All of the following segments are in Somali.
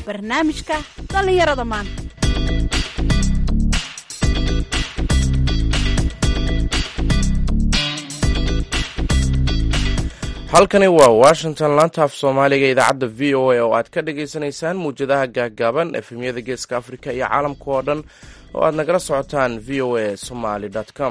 barnaamijka dhallinyarada maanta halkani waa washington laanta af soomaaliga idaacadda v o a oo aad ka dhagaysanaysaan muwjadaha gaagaaban efemyada geeska afrika iyo caalamka oo dhan oo aad nagala socotaan v o a somaly com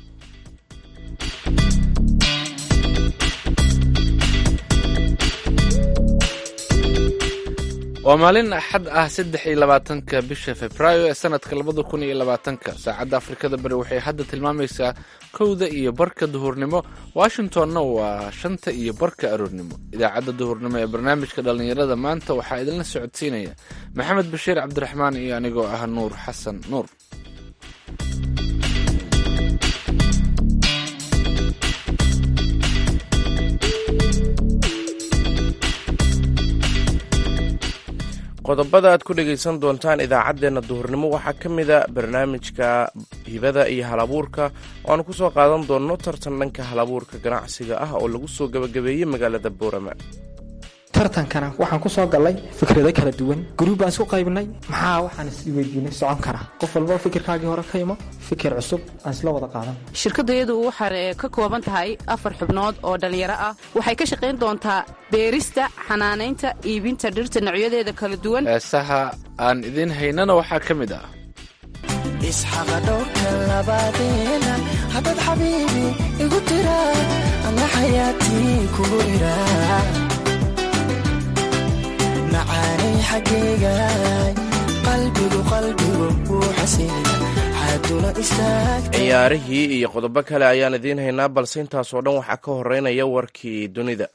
waa maalin axad ah saddex iyo labaatanka bisha februaayo ee sanadka labada kun iyo labaatanka saacadda afrikada bari waxay hadda tilmaamaysaa kowda iyo barka duhurnimo washingtonna waa shanta iyo barka aroornimo idaacadda duhurnimo ee barnaamijka dhallinyarada maanta waxaa idinla socodsiinaya maxamed bashiir cabdiraxmaan iyo anigoo ah nuur xasan nuur qodobada aad ku dhegaysan doontaan idaacaddeenna duhurnimo waxaa ka mida barnaamijka hibada iyo halabuurka oo aan ku soo qaadan doonno tartan dhanka halabuurka ganacsiga ah oo lagu soo gabagabeeyey magaalada boorama tartankana waxaan ku soo gallay fikrado kala duwan guruub baan isku qaybnay maxaa waxaan is weydiinay socon kara qof walba fikirkaagii hore ka imo fikir cusub aan isla wada qaadan shirkadayadu waxay ka kooban tahay afar xubnood oo dhallinyaro ah waxay ka shaqayn doontaa beerista xanaanaynta iibinta dhirta noocyadeeda kala duwan heesaha aan idiin haynana waxaa ka mid ah isxaqa dhowrka labaadeena haddaad xabiibi igu tira ana xayaatii kugu ira macaanay xaggayga qalbigu qalbigu wuu xasina xaaduna istaag ciyaarihii iyo qodobo kale ayaan idiin haynaa balse intaasoo dhan waxaa ka horeynaya warkii dunida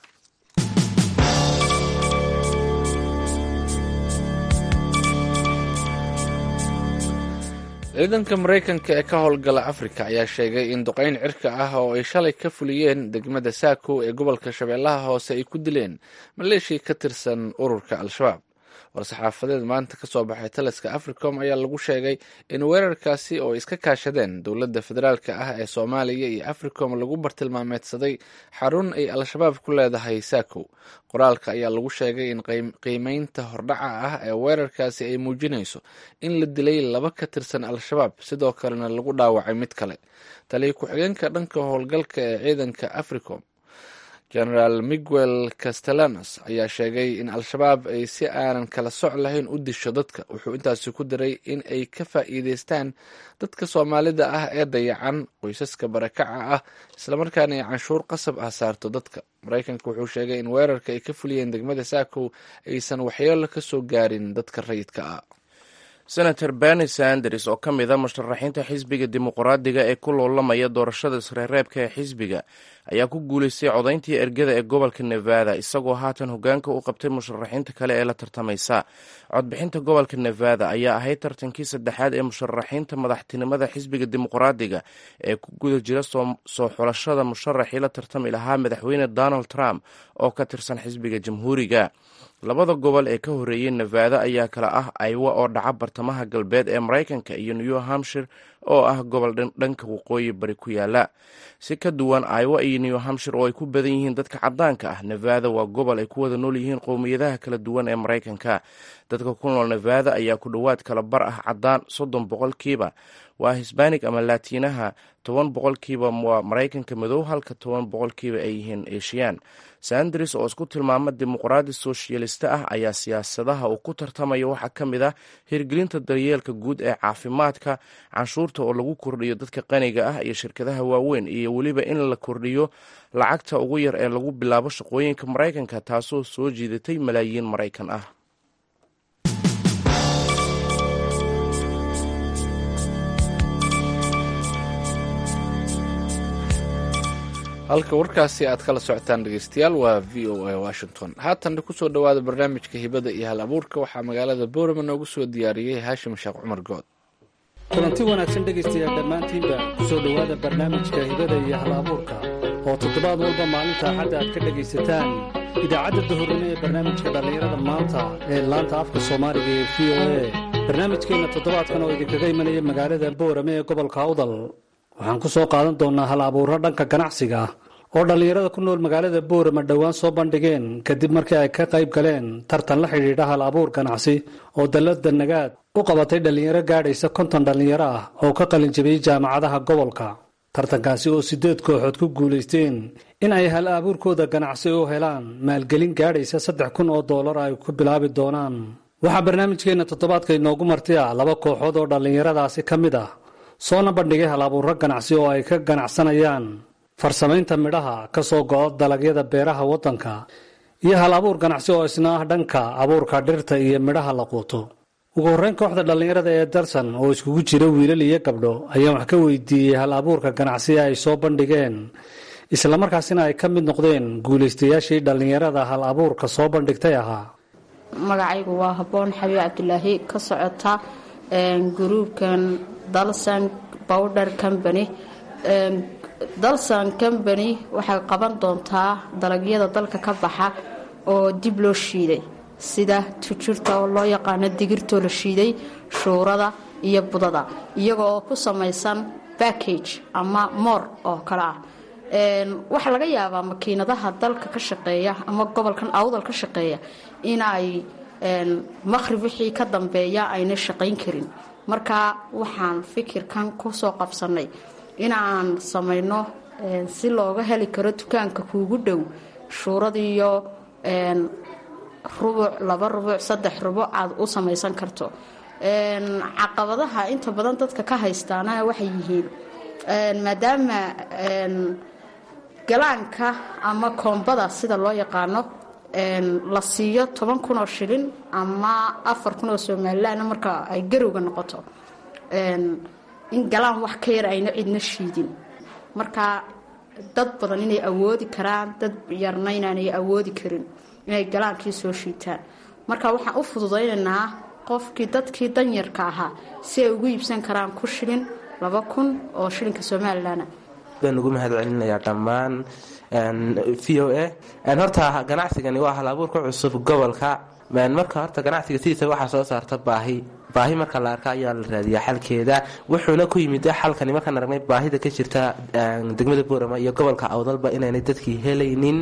ciidanka maraykanka ee ka howlgala afrika ayaa sheegay in duqayn cirka ah oo ay shalay ka fuliyeen degmada saako ee gobolka shabeellaha hoose ay ku dileen maleeshia ka tirsan ururka al-shabaab war-saxaafadeed maanta ka soo baxay taliska africom ayaa lagu sheegay in weerarkaasi oo iska kaashadeen dowladda federaalka ah ee soomaaliya iyo africom lagu bartilmaameedsaday xarun ay al-shabaab ku leedahay saako qoraalka ayaa lagu sheegay in qiimeynta hordhaca ah ee weerarkaasi ay muujinayso in la dilay laba ka tirsan al-shabaab sidoo kalena lagu dhaawacay mid kale taliya ku-xigeenka dhanka howlgalka ee ciidanka africom genaraal miguel castellanos ayaa sheegay in al-shabaab ay si aanan kala soc lahayn u disho dadka wuxuu intaasi ku daray in ay ka faa'iideystaan dadka soomaalida ah ee dayacan qoysaska barakaca ah islamarkaana ay canshuur qasab ah saarto dadka maraykanka wuxuu sheegay in weerarka ay ka fuliyeen degmada saakow aysan waxyeelo ka soo gaarin dadka rayidka ah senator berni sanders oo ka mid a musharaxiinta xisbiga dimuqraadiga ee ku loolamaya doorashada isreereebka ee xisbiga ayaa ku guulaystay codayntii ergada ee gobolka nevada isagoo haatan hogaanka u qabtay musharaxiinta kale ee la tartamaysa codbixinta gobolka nevada ayaa ahayd tartankii saddexaad ee musharaxiinta madaxtinimada xisbiga dimuqraadiga ee ku guda jira soo xulashada musharaxii la tartami lahaa madaxweyne donald trump oo ka tirsan xisbiga jamhuuriga labada gobol ee ka horreeyey nevada ayaa kala ah aywa oo dhaca bartamaha galbeed ee maraykanka iyo new hampshire oo ah gobol dhanka waqooyi bari ku yaala si ka duwan aywa iyo new hampshire oo ay ku badan yihiin dadka caddaanka ah nevada waa gobol ay ku wada nool yihiin qowmiyadaha kala duwan ee maraykanka dadka ku nool nevada ayaa ku dhowaad kala bar ah caddaan soddon boqolkiiba waa hisbanig ama laatiinaha toban boqolkiiba waa maraykanka madow halka toban boqolkiiba ay yihiin eeshiyaan sanders oo isku tilmaama dimuqraadi soshiyalista ah ayaa siyaasadaha uu ku tartamaya waxaa ka mid ah hirgelinta daryeelka guud ee caafimaadka canshuurta oo lagu kordhiyo dadka qaniga ah iyo shirkadaha waaweyn iyo weliba in la kordhiyo lacagta ugu yar ee lagu bilaabo shaqooyinka maraykanka taasoo soo jiidatay malaayiin maraykan ah halka warkaasi aad kala socotaan dhegeystayaal waa v o a washington haatanna kusoo dhowaada barnaamijka hibada iyo hal abuurka waxaa magaalada boorama noogu soo diyaariyey haashim sheekh cumar good kulanti wanaagsan dhegaystayaal dhammaantiinba kusoo dhowaada barnaamijka hibada iyo hal abuurka oo toddobaad walba maalinta axadda aad ka dhegaysataan idaacadda dahurnimo ee barnaamijka dhallinyarada maanta ee laanta afka soomaaliga ee v o a barnaamijkeenna toddobaadkan oo idinkaga imanaya magaalada boorame ee gobolka awdal waxaan ku soo qaadan doonnaa hal abuuro dhanka ganacsiga oo dhallinyarada ku nool magaalada boorama dhowaan soo bandhigeen kadib markii ay ka qayb galeen tartan la xidhiidha hal abuur ganacsi oo dallada nagaad u qabatay dhallinyaro gaadhaysa konton dhallinyaro ah oo ka qalin jabiyey jaamacadaha gobolka tartankaasi oo siddeed kooxood ku guulaysteen in ay hal abuurkooda ganacsi u helaan maalgelin gaadhaysa saddex kun oo doolar ay ku bilaabi doonaan waxaa barnaamijkeenna toddobaadka inoogu marti ah laba kooxood oo dhallinyaradaasi ka mid ah soona bandhigay hal abuurro ganacsi oo ay ka ganacsanayaan farsamaynta midhaha ka soo go'o dalagyada beeraha waddanka iyo hal abuur ganacsi oo isna ah dhanka abuurka dhirta iyo midhaha la quuto ugu horreyn kooxda dhallinyarada ee darsan oo iskugu jira wiilal iyo gabdho ayaan wax ka weydiiyey hal abuurka ganacsi ay soo bandhigeen islamarkaasina ay ka mid noqdeen guulaystayaashii dhallinyarada hal abuurka soo bandhigtay ahaa magacaygu waa haboon xabiib cabdulaahi ka socota gruubkan dalsan bowder company dalsan company waxay qaban doontaa dalagyada dalka ka baxa oo dib loo shiiday sida tujurta oo loo yaqaano digirtoo la shiiday shuurada iyo budada iyagoo ku samaysan backage ama moor oo kale ah waxaa laga yaabaa makiinadaha dalka ka shaqeeya ama gobolkan awdal ka shaqeeya in ay maqhrib wixii ka dambeeya ayna shaqayn karin marka waxaan fikirkan kusoo qabsanay inaan samayno si looga heli karo dukaanka kuugu dhow shuuradiiyo rubuc laba rubuc saddex rubuc aad u samaysan karto caqabadaha inta badan dadka ka haystaana waxay yihiin maadaama galaanka ama koombada sida loo yaqaano la siiyo toban kun oo shilin ama afar kun oo somalilan marka ay garowga noqoto in galaan wax ka yar ayna cidna shiidin marka dad badan inay awoodi karaan dad yarna inaanay awoodi karin inay galaankii soo shiitaan marka waxaan u fududaynaynaa qofkii dadkii danyarka ahaa si ay ugu iibsan karaan ku shilin laba kun oo shilinka somalilan baan ugu mahad celinayaa dhammaan v o a horta ganacsigani waa halabuurka cusub gobolka marka horta ganacsiga sidiisa waxaa soo saarta baahi baahi marka la arka ayaa la raadiyaa xalkeeda wuxuuna ku yimid xalkani markaan aragnay baahida ka jirta degmada boorama iyo gobolka awdalba inaanay dadkii helaynin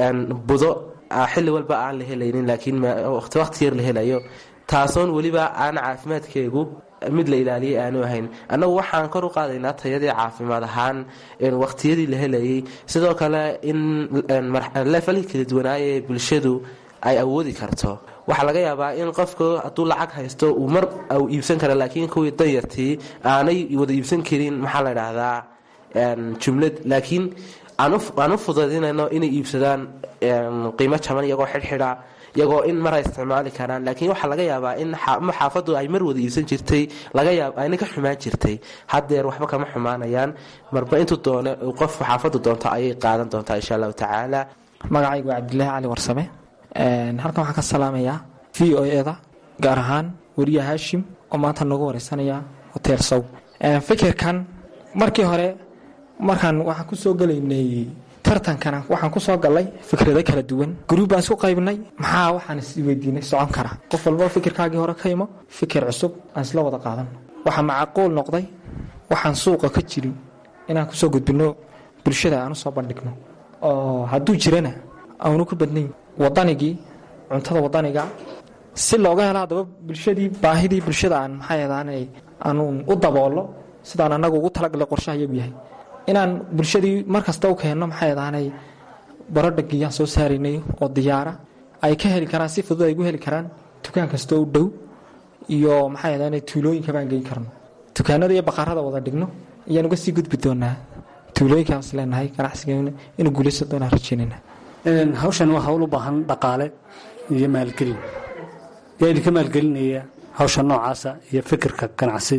budo xilli walba aan la helaynin laakiin waqti yar la helayo taasoon weliba aan caafimaadkeegu mid la ilaaliyay aanu ahayn annagu waxaan kor u qaadaynaa tayadii caafimaad ahaan waqtiyadii la helayay sidoo kale in leefalii kala duwanaaye bulshadu ay awoodi karto waxaa laga yaabaa in qofku hadduu lacag haysto uu mar u iibsan kara laakiin kuwii danyartii aanay wada iibsan karin maxaa la dhahdaa jumlad laakiin aan u fudaydinayno inay iibsadaan qiimo jaban iyagoo xidhxidha iyagoo in mar ay isticmaali karaan laakiin waxaa laga yaabaa in xaafadu ay mar wada iibsan jirtay laga yaab ayna ka xumaan jirtay haddeer waxba kama xumaanayaan marba intuu doone qofku xaafadu doonto ayay qaadan doontaa insha allahu tacaala magacaygu waa cabdilaahi cali warsame halkan waxaan ka salaamayaa v o eda gaar ahaan weriya haashim oo maanta noogu wareysanaya hotel sow fikirkan markii hore markaan waxaan kusoo gelaynay tartankana waxaan kusoo galay fikrado kala duwan gruub baan isku qaybnay maxaa waxaan isweydiinay socon kara qof walba fikirkaagii hore ka imo fikir cusub aan isla wada qaadano waxaa macaquul noqday waxaan suuqa ka jirin inaan kusoo gudbino bulshada aan usoo bandhigno oo hadduu jirana aanu ku badnayn wadanigii cuntada wadaniga si looga helo haddaba bulshadii baahidii bulshada aan maxay ahaanay aanuun u daboolo sidaan annagu ugu talagalay qorshaha iyagu yahay inaan bulshadii mar kasta u keenno maxay ahaanay barodhagiyaan soo saaraynay oo diyaara ay ka heli karaan si fudud ay gu heli karaan dukaan kasta u dhow iyo maxay ahaanay tuulooyinka baan geyn karno dukaanada iyo baqarada wada dhigno ayaan uga sii gudbi doonaa tuulooyinkaan is leenahay ganacsigeena inuu guulaysan doonaan rajaynayna hawshan waa hawl u baahan dhaqaale iyo maalgelin yaa idinka maalgelinaya hawsha noocaasa iyo fikirka ganacsi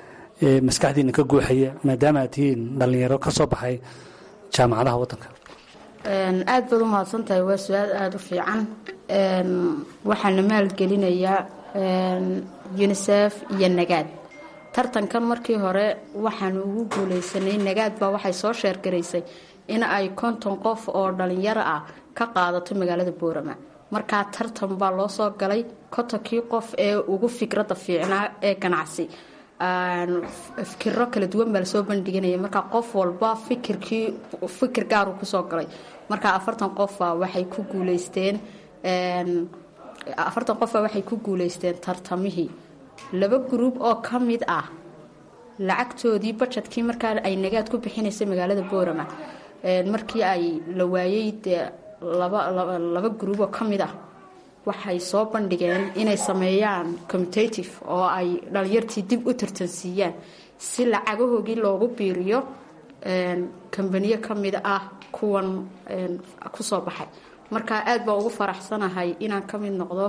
ee maskaxdiina ka guuxaya maadaama aad tihiin dhallinyaro ka soo baxay jaamacadaha waddanka aad baad u mahadsantahay waa su-aal aada u fiican waxaana maalgelinayaa unisef iyo nagaad tartankan markii hore waxaanu ugu guuleysanay nagaad baa waxay soo sheergaraysay in ay konton qof oo dhalinyaro ah ka qaadato magaalada boorama markaa tartan baa loo soo galay kontonkii qof ee ugu fikradda fiicnaa ee ganacsi fikiro kala duwan baa lasoo bandhiganaya marka qof walba fikirkii fikir gaaru kusoo galay marka afartan qofa waxay ku guuleysteen afartan qofa waxay ku guuleysteen tartamihii laba gruub oo ka mid ah lacagtoodii bajetkii markaa ay nagaad ku bixinaysay magaalada boorama markii ay la waayey dee laba gruub oo ka mid ah waxay soo bandhigeen inay sameeyaan commutative oo ay dhalinyartii dib u tartansiiyaan si lacagahoogii loogu biiriyo kambaniyo ka mid ah kuwan kusoo baxay marka aad baa ugu faraxsanahay inaan ka mid noqdo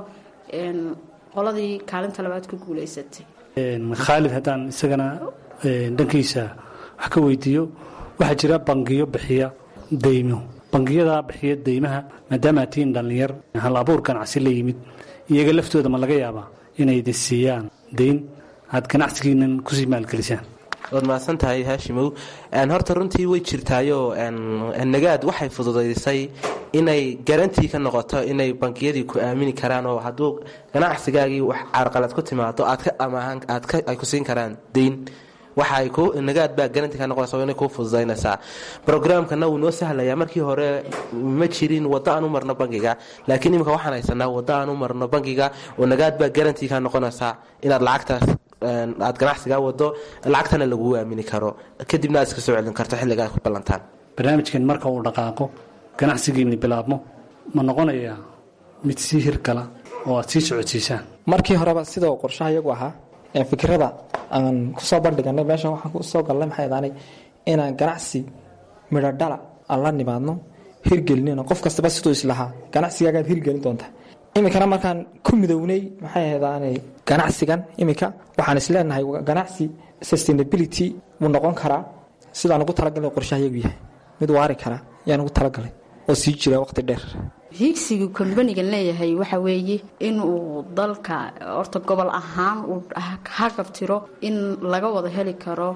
qoladii kaalinta labaad ku guuleysatay khaalid haddaan isagana dhankiisa wax ka weydiiyo waxaa jira bangiyo bixiya deymo bangiyada bixiya deymaha maadaama aad tihiin dhallinyar hal abuur ganacsi la yimid iyaga laftooda ma laga yaabaa inay idin siiyaan deyn aad ganacsigiinan kusii maalgelisaan waad mahadsan tahay haashimow horta runtii way jirtaayoo nagaad waxay fududaysay inay garantii ka noqoto inay bangiyadii ku aamini karaan oo hadduu ganacsigaagii wax carqalad ku timaado aad ka amaahan aad ay ku siin karaan deyn waxay ku nagaad baa garanti ka noqonaysa inay kuu fududaynaysaa brograamkana wuu noo sahlayaa markii hore ma jirin waddo aan u marno bangiga laakiin imika waxaan haysanaa waddo aan u marno bangiga oo nagaad baa garanti ka noqonaysaa inaad lacagtaas aad ganacsigaa wado lacagtana laguu aamini karo kadibna aad iska soo celin karto xilliga aad ku ballantaan barnaamijkan marka uu dhaqaaqo ganacsigiinni bilaabmo ma noqonayaa mid sii hirgala oo aad sii socodsiisaan markii horeba sida uu qorshaha iyagu ahaa fikirada aan kusoo bandhiganay meeshan waxaan kusoo galnay maxay daanay inaan ganacsi midho dhala aan la nimaadno hirgelinina qof kastaba siduu islahaa ganacsigaagaad hirgelin doonta iminkana markaan ku midownay maxay ahdaanay ganacsigan iminka waxaan isleenahay ganacsi sustainability wuu noqon karaa sidaan ugu talagalay qorshaha iyagu yahay mid waari kara yaan ugu talagalay oo sii jira waqti dheer hiigsigu kombanigan leeyahay waxa weeye inuu dalka horta gobol ahaan uu hagabtiro in laga wada heli karo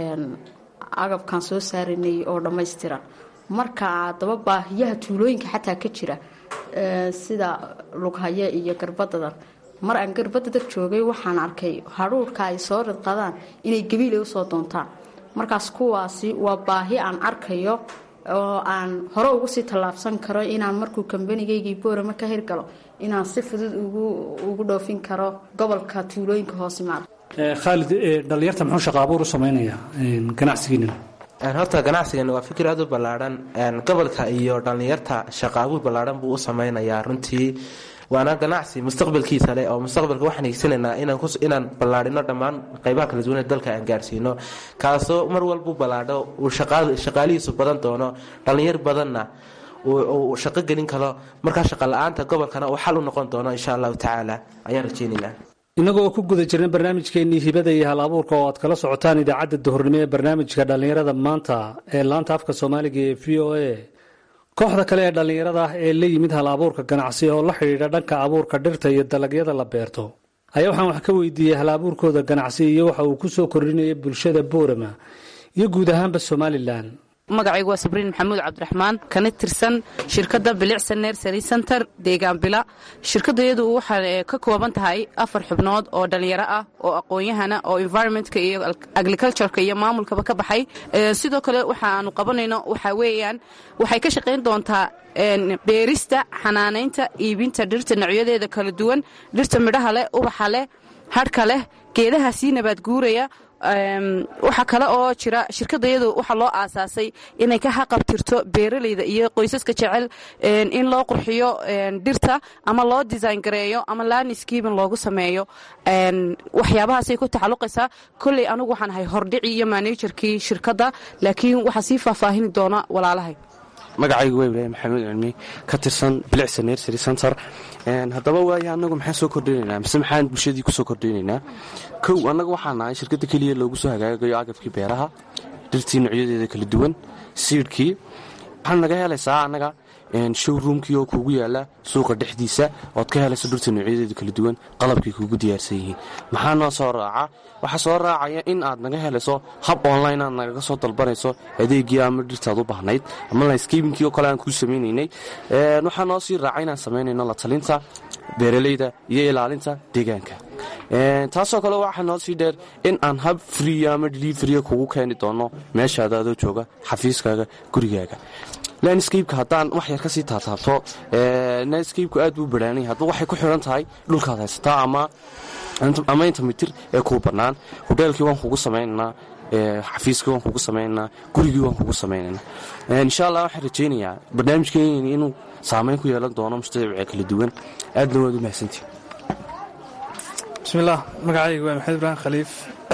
agabkan soo saaranay oo dhammaystiran marka daba baahiyaha tuulooyinka xataa ka jira sida lughaye iyo garbadadan mar aan garbadadar joogay waxaan arkay hadhuurhka ay soo ridqadaan inay gabiilay usoo doontaan markaas kuwaasi waa baahi aan arkayo oo aan hore ugu sii tallaabsan karo inaan markuu kambanigaygii boorama ka hirgalo inaan si fudud ugu dhoofin karo gobolka tuulooyinka hoosimaada khaalid dhallinyarta muxuu shaqa abuur u samaynayaa ganacsigiinan horta ganacsigan waa fikir aad u ballaadhan gobolka iyo dhallinyarta shaqa abuur ballaadhan buu u sameynayaa runtii waana ganacsi mustaqbalkiisa leh oo mustaqbalka waxaan higsanaynaa inaan ballaadhino dhammaan qaybaha kala duwan ee dalka aan gaarsiino kaasoo mar walbu ballaadho uu shaqaalihiisu badan doono dhallinyar badanna uu shaqo gelin karo markaa shaqa la-aanta gobolkana uu xal u noqon doono insha allahu tacaala ayaan rajeynaynaa inagoo ku guda jirna barnaamijkeennii hibada iyo hal abuurka oo aad kala socotaan idaacadda duhurnimo ee barnaamijka dhallinyarada maanta ee laanta afka soomaaliga ee v o a kooxda kale ee dhallinyarada ah ee la yimid hal abuurka ganacsi oo la xidhiidha dhanka abuurka dhirta iyo dalagyada la beerto ayaa waxaan wax ka weydiiyey hal abuurkooda ganacsi iyo waxa uu ku soo kordhinayay bulshada boorama iyo guud ahaanba somalilan magacaygu waa sabriin maxamuud cabdiraxmaan kana tirsan shirkadda bilicsan nersary center deegaan bila shirkadayadu waxay ka kooban tahay afar xubnood oo dhallinyaro ah oo aqoon-yahana oo environmentka iyo agricultureka iyo maamulkaba ka baxay sidoo kale waxa aanu qabanayno waxaa weeyaan waxay ka shaqayn doontaa beerista xanaanaynta iibinta dhirta nocyadeeda kala duwan dhirta midhaha leh ubaxa leh hadhka leh geedaha sii nabaad guuraya waxaa kale oo jira shirkadayadu waxaa loo aasaasay inay ka haqabtirto beeralayda iyo qoysaska jecel in loo qurxiyo dhirta ama loo design gareeyo ama laniskeebin loogu sameeyo waxyaabahaasay ku tacaluqaysaa kolley anigu waxaan ahay hordhici iyo manajerkii shirkadda laakiin waxaa sii faahfaahini doona walaalahay magacaygu waa ibraahim maxamuud cilmi ka tirsan bilicsa nersary center haddaba waaya annagu maxaan soo kordhinaynaa mise maxaan bulshadii ku soo kordhinaynaa kow annaga waxaan nahay shirkadda keliya loogu soo hagaagayo agabkii beeraha dhirtii noocyadeeda kala duwan siidhkii waxaad naga helaysaa annaga showroomkii oo kuugu yaala suuqa dhexdiisa ood ka helayso dhirta noocyadeeda kala duwan qalabkay kuugu diyaarsan yihiin maxaa noo soo raaca waxaa soo raacaya in aad naga helayso hab online aad nagaga soo dalbanayso adeegii ama dhirtaad u bahnayd ama landscabinkii oo kale aan kuu samaynaynay waxaa noo sii raaca inaan samaynayno la talinta beeralayda iyo ilaalinta deegaanka taasoo kale waxaa noo sii dheer in aan hab friya ama deliveria kugu keeni doono meeshaada adoo jooga xafiiskaaga gurigaaga landscape haddaan wax yar kasii taataabto landscapeku aad buu baraanay hadduu waxay ku xiran tahay dhulkaad haysataa ama inta mitir ee kuu bannaan hodheelkii waan kugu samaynaynaa xafiiskii waan kugu samaynaynaa gurigii waan kugu samaynaynaa insha allah waxaan rajaynayaa barnaamijkeenni inuu saamayn ku yeelan doono mustadabica kala duwan aadna waad u mahadsantihi bismillaah magacaygu waa maxamed ibraahim khaliif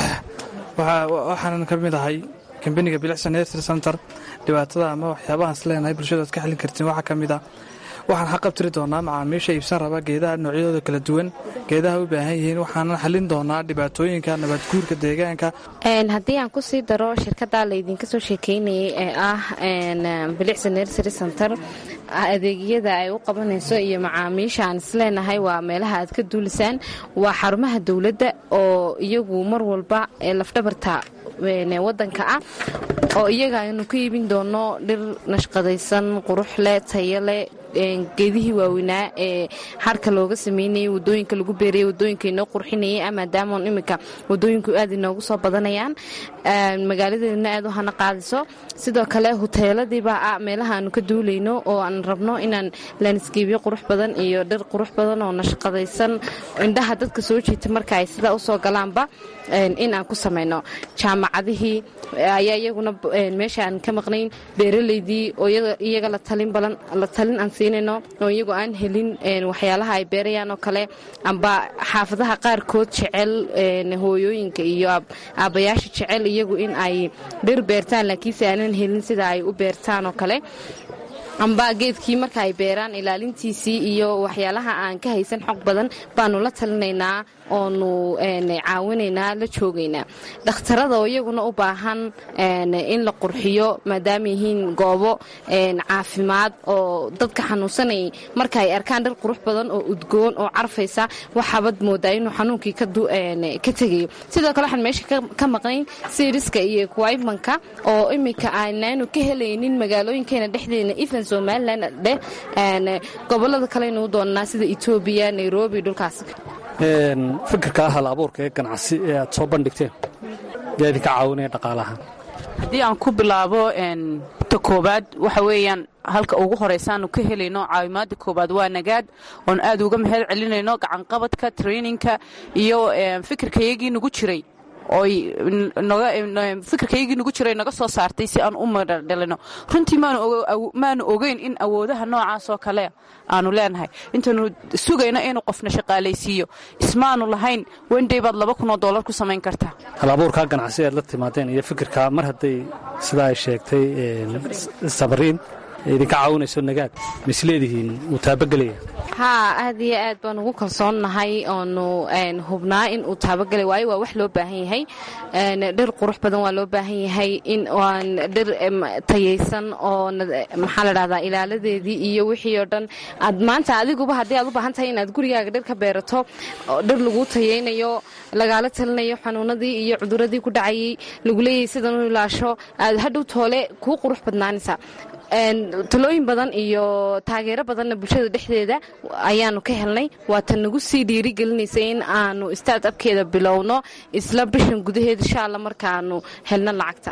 waxaanan ka mid ahay kambaniga bilicsan nursery center dhibaatada ama waxyaabahaan is leenahay bulshada ad ka xallin kartiin waxaa ka mid a waxaan xaqabtiri doonaa macaamiisha iibsan raba geedaha noocyadooda kala duwan geedaha u baahan yihiin waxaanan xallin doonaa dhibaatooyinka nabaadguurka deegaanka haddii aan kusii daro shirkada laydinka soo sheekeynayay ee ah bilicsan nursery center adeegyada ay u qabanayso iyo macaamiisha aan isleenahay waa meelaha aad ka duulisaan waa xarumaha dowladda oo iyagu mar walba lafdhabarta wadanka ah oo iyaga aynu ka iibin doono dhir nashqadaysan qurux leh tayo leh geedihii waaweynaa ee harka looga sameynayay wadooyinka lagu beerayay wadooyinka inoo qurxinayay maadaama iminka wadooyinku aad inoogu soo badanayaan magaaladeedna aad u hana qaadiso sidoo kale huteeladiibaa ah meelaha aanu ka duulayno oo aan rabno inaan lanisgeebyo qurux badan iyo dhir qurux badan oo nashqadaysan indhaha dadka soo jiita marka ay sidaa usoo galaanba in aan ku samayno jaamacadihii ayaa iyaguna meesha aan ka maqnayn beeraleydii oo iyaga la talin aan siinayno oo iyagoo aan helin waxyaalaha ay beerayaan oo kale amba xaafadaha qaarkood jecel hooyooyinka iyo aabbayaasha jecel iyagu in ay dhir beertaan laakiinse aanan helin sida ay u beertaan oo kale amba geedkii marka ay beeraan ilaalintiisii iyo waxyaalaha aan ka haysan xog badan baanu la talinaynaa oonu caawinaynaa la joogaynaa dhakhtarada oo iyaguna u baahan in la qurxiyo maadaama yihiin goobo caafimaad oo dadka xanuunsanayay marka ay arkaan dhir qurux badan oo udgoon oo carfaysa waxaabad moodaa inuu xanuunkii ka tegayo sidoo kale waxaan meesha ka maqnayn siriska iyo kuwaymanka oo iminka aanaanu ka helaynin magaalooyinkeena dhexdeena ifan somalilan dheh gobolada kalenu doonnaa sida etoobiya nairobi dhulkaas fikirka hal abuurka ee ganacsi ee aad soo bandhigteen yaa idinka caawinaya dhaqaalaha haddii aan ku bilaabo ta koobaad waxa weeyaan halka ugu horeysaanu ka helayno caawimaada koobaad waa nagaad oon aad uga mahad celinayno gacanqabadka traininka iyo fikirkayagii nagu jiray oy fikirkaygii nagu jiray naga soo saartay si aan u madhadhalino runtii maanu ogeyn in awoodaha noocaas oo kale aanu leenahay intaanu sugayno inuu qofna shaqaalaysiiyo ismaanu lahayn wendey baad laba kunoo doolar ku samayn kartaa hal abuurkaa ganacsi aad la timaadeen iyo fikirkaa mar hadday sidaa ay sheegtay sabariin idinka caawinayso nagaad misleedihiin wuu taabagelaya haa aad iyo aad baan ugu kalsoonnahay oonu hubnaa in uu taabagelay waayo waa wax loo baahan yahay dhir qurux badan waa loo baahan yahay in aan dhir tayaysan oo maxaa la dhahdaa ilaaladeedii iyo wixii oo dhan aad maanta adiguba haddii aad u baahan tahay inaad gurigaaga dhir ka beerato dhir laguu tayaynayo lagaala talinayo xanuunadii iyo cuduradii ku dhacayay lagu leeyahay sidan u ilaasho aad hadhow toole kuu qurux badnaanaysa talooyin badan iyo taageero badanna bulshada dhexdeeda ayaanu ka helnay waata nagu sii dhiirigelinaysa in aanu istaad abkeeda bilowno isla bishan gudaheed insha alla markaanu helno lacagta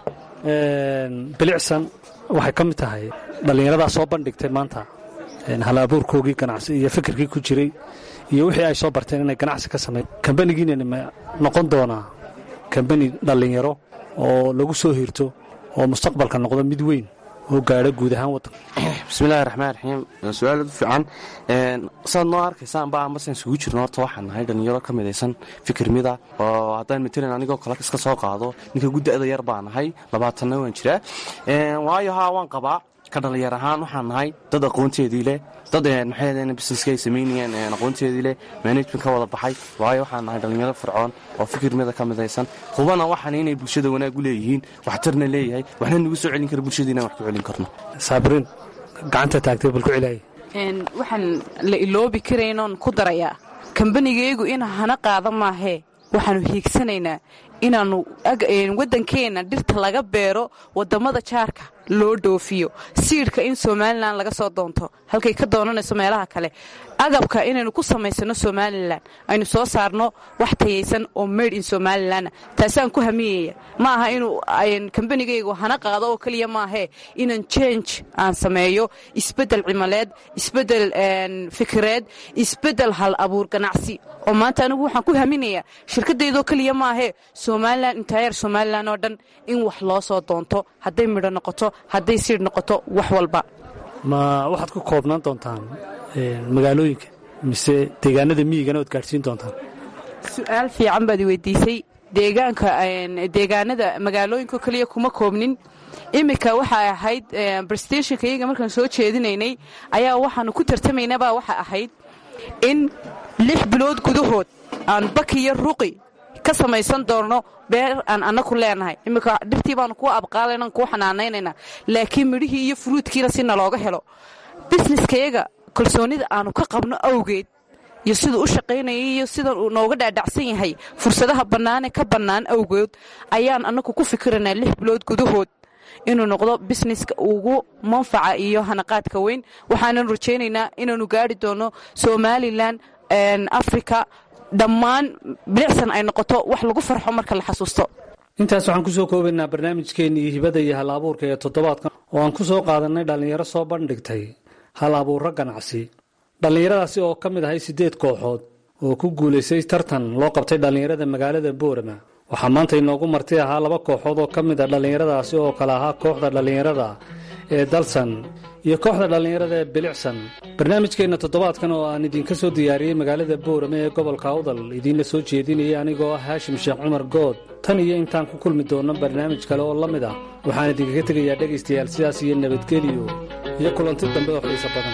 bilicsan waxay ka mid tahay dhallinyaradaa soo bandhigtay maanta hal abuurkoogii ganacsi iyo fikirkii ku jiray iyo wixii ay soo barteen inay ganacsi ka sameyn kambanigiinani ma noqon doonaa kambani dhallinyaro oo lagu soo hirto oo mustaqbalka noqdo mid weyn oo gaadho guud ahaan waddanka bismillahi raxmaan raxiim su-aal aad u fiican saad noo arkaysaan ba ambasan isugu jirno horta waxaan nahay dhallinyaro ka midaysan fikir mida oo haddaan matalan anigoo kale iska soo qaado ninka gudda'da yar baa nahay labaatanna waan jiraa waayo haa waan qabaa ka dhallinyar ahaan waxaan nahay dad aqoonteedii leh dad maxay busineska ay samaynayeen aqoonteedii leh management ka wada baxay waayo waxaan nahay dhallinyaro fircoon oo fikir mida ka midaysan hubana waxaan inay bulshada wanaag u leeyihiin waxtarna leeyahay waxna nagu soo celin kara bulshadiina wax ku celin karno saabiriin gacanta taagtay bal ku celaya waxaan la iloobi karaynoon ku darayaa kambanigaygu in hana qaada maahee waxaanu hiigsanaynaa inaanu waddankeena dhirta laga beero wadamada jaarka loo dhoofiyo siidhka in somalilan laga soo doonto halkay ka doonanayso meelaha kale agabka inaynu ku samaysano somalilan aynu soo saarno wax tayaysan oo made in somalilanna taasaan ku hamiyaya ma aha inuu kambanigaygu hana qaado oo keliya maahee inaan change aan sameeyo isbedel cimaleed isbedel fikireed isbedel hal abuur ganacsi oo maanta anigu waxaan ku haminayaa shirkadaydoo keliya maahee somalilan intayar somalilan oo dhan in wax loo soo doonto hadday midho noqoto hadday siidh noqoto wax walba ma waxaad ku koobnaan doontaan magaalooyinka mise deegaanada miyigana oad gaadhsiin doontaan su-aal fiican baad weydiisay deegaanka deegaanada magaalooyinka keliya kuma koobnin iminka waxay ahayd brestationka iyaga markaan soo jeedinaynay ayaa waxaanu ku tartamaynabaa waxa ahayd in lix bilood gudahood aan bakiyo ruqi ka samaysan doonno beer aan annaku leenahay iminka dhirtii baanu kuwa abqaalaynan kuu xanaanaynayna laakiin midhihii iyo furuudkiina si nalooga helo bisneskayaga kalsoonida aanu ka qabno awgeed iyo siduu u shaqaynaya iyo sida uu nooga dhaadhacsan yahay fursadaha bannaane ka bannaan awgood ayaan annagu ku fikiraynaa lix bilood gudahood inuu noqdo bisneska ugu manfaca iyo hanaqaadka weyn waxaanan rajaynaynaa inaanu gaari doono somalilan africa dhammaan bilicsan ay noqoto wax lagu farxo marka la xasuusto intaas waxaan ku soo koobaynaa barnaamijkeennii hibada iyo hal abuurka ee toddobaadkan oo aan ku soo qaadannay dhallinyaro soo bandhigtay hal abuurro ganacsi dhallinyaradaasi oo ka mid ahay siddeed kooxood oo ku guulaystay tartan loo qabtay dhallinyarada magaalada boorama waxaa maanta inoogu marti ahaa laba kooxood oo ka mid a dhallinyaradaasi oo kale ahaa kooxda dhallinyarada ee dalsan iyo kooxda dhallinyarada ee bilicsan barnaamijkeenna toddobaadkan oo aan idinka soo diyaariyey magaalada boorame ee gobolka awdal idiinla soo jeedinayay anigoo ah haashim sheekh cumar good tan iyo intaan ku kulmi doonno barnaamij kale oo la mid ah waxaan idinkaga tegayaa dhegaystayaal sidaas iyo nabadgeliyo iyo kulanti dambe oo xiiso badan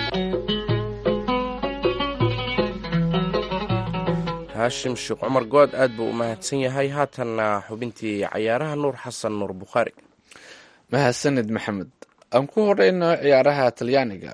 haashim sheekh cumar good aad buu u mahadsan yahay haatanna xubintii cayaaraha nuur xasan nuur bukhaari mahadsanid maxamed aan ku horeyno ciyaaraha talyaaniga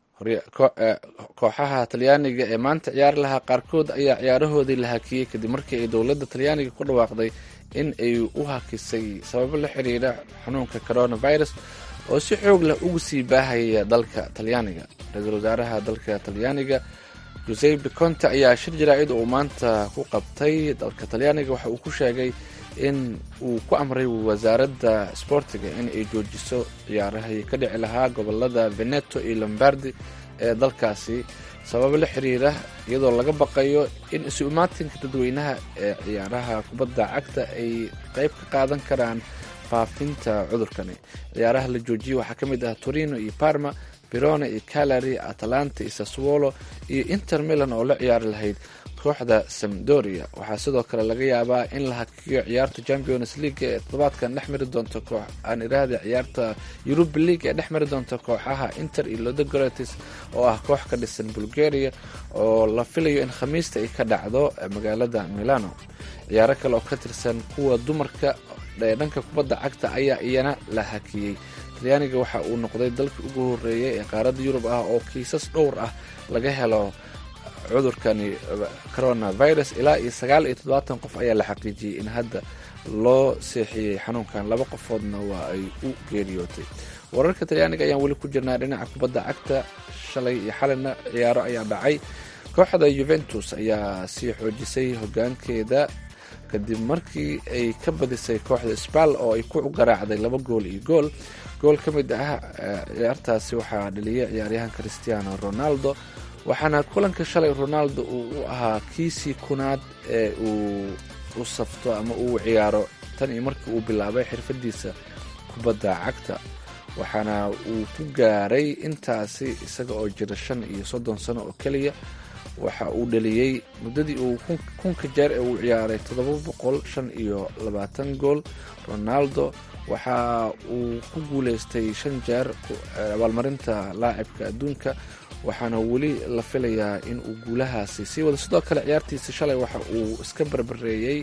kooxaha talyaaniga ee maanta ciyaar lahaa qaarkood ayaa ciyaarahoodii la hakiyey kadib markii ay dowladda talyaaniga ku dhawaaqday in ay u hakisay sababo la xiriira xanuunka coronavirus oo si xoog leh ugu sii baahaya dalka talyaaniga ra-iisul wasaaraha dalka talyaaniga josepe conte ayaa shir jaraa'id uu maanta ku qabtay dalka talyaaniga waxa uu ku sheegay in uu ku amray wasaaradda sboortiga in ay joojiso ciyaarahii ka dhici lahaa gobolada veneto iyo lombardi ee dalkaasi sababo la xiriira iyadoo laga baqayo in isu imaatinka dadweynaha ee ciyaaraha kubadda cagta ay qeyb ka qaadan karaan faafinta cudurkani ciyaaraha la joojiyey waxaa ka mid ah torino iyo parma verona iyo calary atalanta iyo saswolo iyo inter milan oo la ciyaari lahayd kooxda samdoria waxaa sidoo kale laga yaabaa in la hakiyo ciyaarta champions league ee toddobaadkan dhex mari doonto koox aan iraahda ciyaarta yuruba league ee dhex mari doonto kooxaha inter iyo lodogaratis oo ah koox ka dhisan bulgaria oo la filayo in khamiista ay ka dhacdo magaalada milano ciyaaro kale oo ka tirsan kuwa dumarka ee dhanka kubadda cagta ayaa iyana la hakiyey talyaaniga waxa uu noqday dalkii ugu horeeyay ee qaaradda yurub ah oo kiisas dhowr ah laga helo cudurkani coronavirus ilaa iyo sagaal iyo toddobaatan qof ayaa la xaqiijiyey in hadda loo seexiyey xanuunkan laba qofoodna waa ay u geeriyootay wararka talyaaniga ayaan weli ku jirnaa dhinaca kubadda cagta shalay iyo xalina ciyaaro ayaa dhacay kooxda yuventus ayaa sii xoojisay hogaankeeda kadib markii ay ka badisay kooxda sbal oo ay ku garaacday laba gool iyo gool gool ka mid ah ciyaartaasi waxaa dhaliyay ciyaaryahan christiano ronaldo waxaana kulanka shalay ronaldo uu u ahaa kiisii kunaad ee uu u safto ama uu ciyaaro tan iyo markii uu bilaabay xirfadiisa kubadda cagta waxaana uu ku gaaray intaasi isaga oo jira shan iyo soddon sano oo keliya waxa uu dhaliyey muddadii uu kunka jeer ee uu ciyaaray toddoba boqol shan iyo labaatan gool ronaldo waxa uu ku guuleystay shan jeer abaalmarinta laacibka adduunka waxaana weli la filayaa in uu guulahaasi sii wado sidoo kale ciyaartiisa shalay waxa uu iska barbareeyey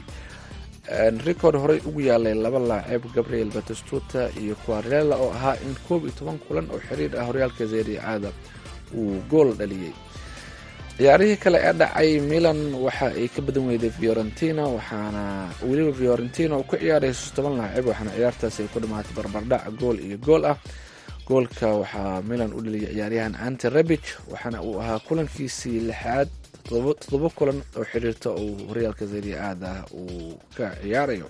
record horey ugu yaalay laba laacib gabriel batistuta iyo quarela oo ahaa in koob iyo toban kulan oo xiriir ah horyaalka zericaada uu gool dhaliyey ciyaarihii kale ee dhacay milan waxa ay ka badan weyday fiorentina waxaana weliba fiorentina uu ku ciyaarayso toban laacib waxaana ciyaartaasi ay ku dhamaatay barbardhac gool iyo gool ah goolka waxaa milan u dhaliyay ciyaaryahan ante rebich waxaana uu ahaa kulankiisii lixaad toddoba kulan oo xiriirta uu horyaalka seria aada ah uu ka ciyaarayo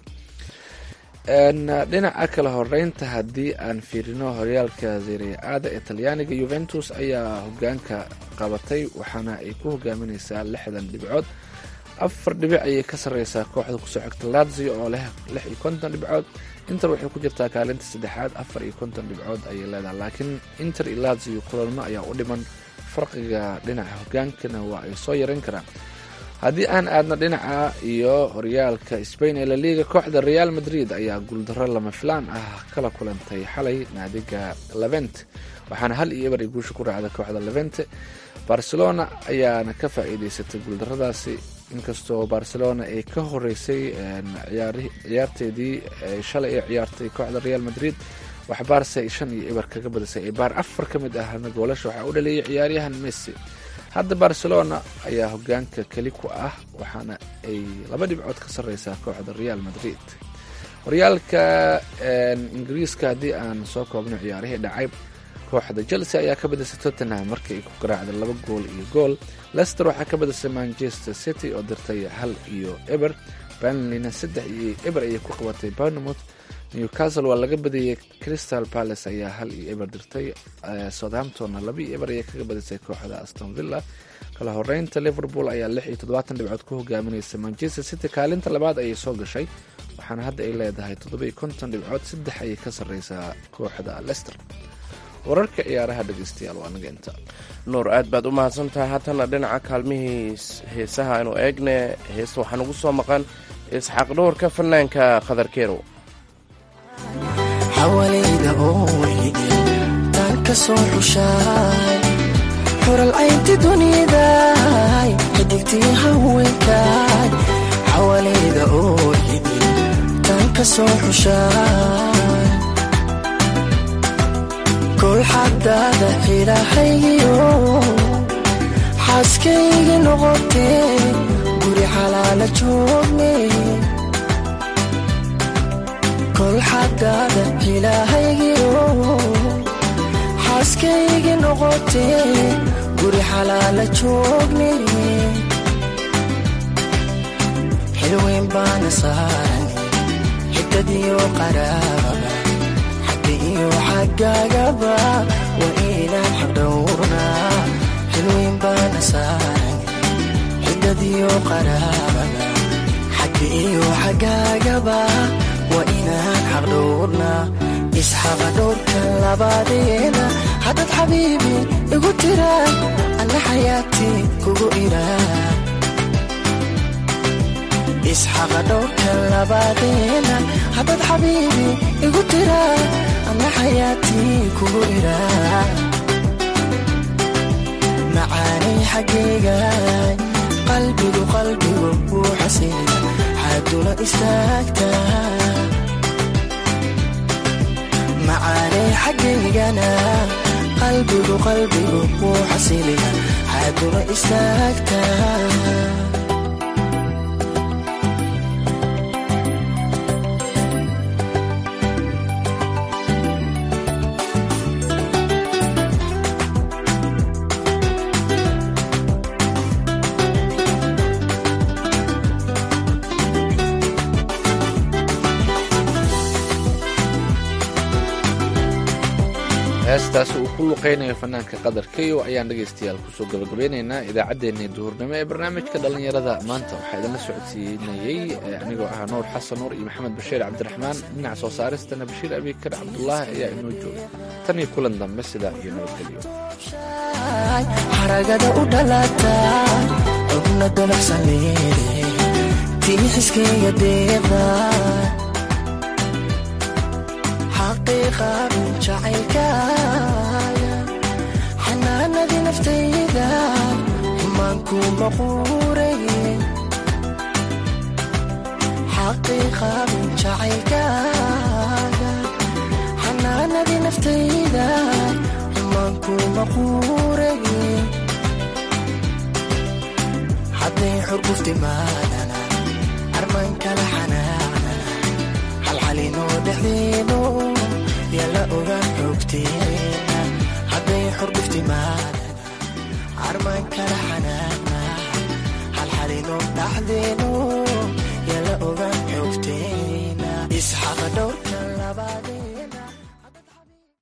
dhinaca kale horeynta haddii aan fiirino horyaalka seria aada ee talyaaniga yuventus ayaa hogaanka qabatay waxaana ay ku hogaamineysaa lixdan dhibcood afar dhibic ayay ka sareysaa kooxda kusoo xigta lazio oo leh lix iyo konton dhibcood inter waxay ku jirtaa kaalinta saddexaad afar iyo konton dhibcood ayay leedahay laakiin inter iyo lazio kulanmo ayaa u dhiman farqiga dhinaca hogaankana waa ay soo yaran karaan haddii aan aadno dhinaca iyo horyaalka spain ee laliga kooxda real madrid ayaa guuldaro lama filaan ah kala kulantay xalay naadiga levent waxaana hal iyo eber ay guusha ku raacda kooxda levente barcelona ayaana ka faa-iideysatay guuldaradaasi inkastoo barcelona ay ka horeysay ciyaarteedii shalay ay ciyaartay kooxda real madrid wax baarse ay shan iyo eber kaga badisay ay baar afar ka mid ahna goolasha waxaa u dhaleeyay ciyaaryahan messi hadda barcelona ayaa hogaanka keli ku ah waxaana ay laba dhibcood ka sareysaa kooxda real madrid horyaalka ingiriiska haddii aan soo koobno ciyaarihii dhacay kooxda chelsea ayaa ka badisay tottenham markii ay ku garaacday laba gool iyo gool lester waxaa ka badisay manchester city oo dirtay hal iyo eber banleyna saddex iyo eber ayay ku qabatay bournemouth newcastle waa laga badiyey crystal palace ayaa hal iyo eber dirtay southamptonna laba iyo eber ayay kaga badisay kooxda aston villa kala horeynta liverpool ayaa lix iyo toddobaatan dhibcood ku hogaamineysa manchester city kaalinta labaad ayay soo gashay waxaana hadda ay leedahay toddoba iyo konton dhibcood saddex ayay ka sarreysaa kooxda lester wararka ciyaaraha dhegeystayaal waa naga inta nuur aad baad u mahadsantahay haatana dhinaca kaalmihii heesaha aynu eegne heesta waxaa nagu soo maqan isxaaq dhowrka fanaanka khadarkeerow xawalayda oo weyde taan ka soo xushaay xural caynti dunidaay xidigtii haweenkaay xawalayda oo weyde taan ka soo xushaay kolxadaada ilaahayo xaaskaygi noqotee guri xalaala joogne kolxadaada ilaahaygiyo xaaskaygi noqotee guri xalaala joogne xilweyn baana saaran xigtadiyo qaraababa xagga iyo xaggaagaba waa inaan xaqdhowrnaa xilweyn baana saaran xigtadiyo qaraababa xagga iyo xaggaagaba waa inaan xaqdhowrnaa isxaqa dhowrka labaadeena haddaad xabiibi igu tiraa anna xayaatii kugu iraa isxaqa dhowrka labaadeena haddaad xabiibi igu tiraa anna xayaatii kugu iraa macaanay xaggaygaay qalbigu qalbigu wuu xasila xaaduna istaagtaa macaanay xaggaygana qalbigu qalbigu wuu xasiliya xaaduna istaagtaa heestaas uu ku luqeynayo fanaanka qadarkayo ayaan dhegaystayaal kusoo gabagabeynaynaa idaacaddeenii duhurnimo ee barnaamijka dhallinyarada maanta waxaa idinla socodsiinayey anigoo ah nuur xasan nuur iyo maxamed bashiir cabdiraxmaan dhinaca soo saaristana bashiir abikar cabdulaahi ayaa inoo jooga tan iyo kulan dambe sidaa iyo nabadgelyo xaragada u dhalataa xubna dabacsan leede tii xiskayga deeqda xaqiiqan jacaylkaaga xanaanadii naftayda xumaanku maquuray xaqiiqan jacaylkaaga xanaanadii naftayda xumaanku maquuray xurguftimaadana armaan kala xanaaqnana halxalinoo dhexdeeno yala ogaan xogteena hadday xurguftimaadana armaan kala xanaaqna halxalinoo dhexdeeno yala ogaan xogteena isxaqa dhowrka labaad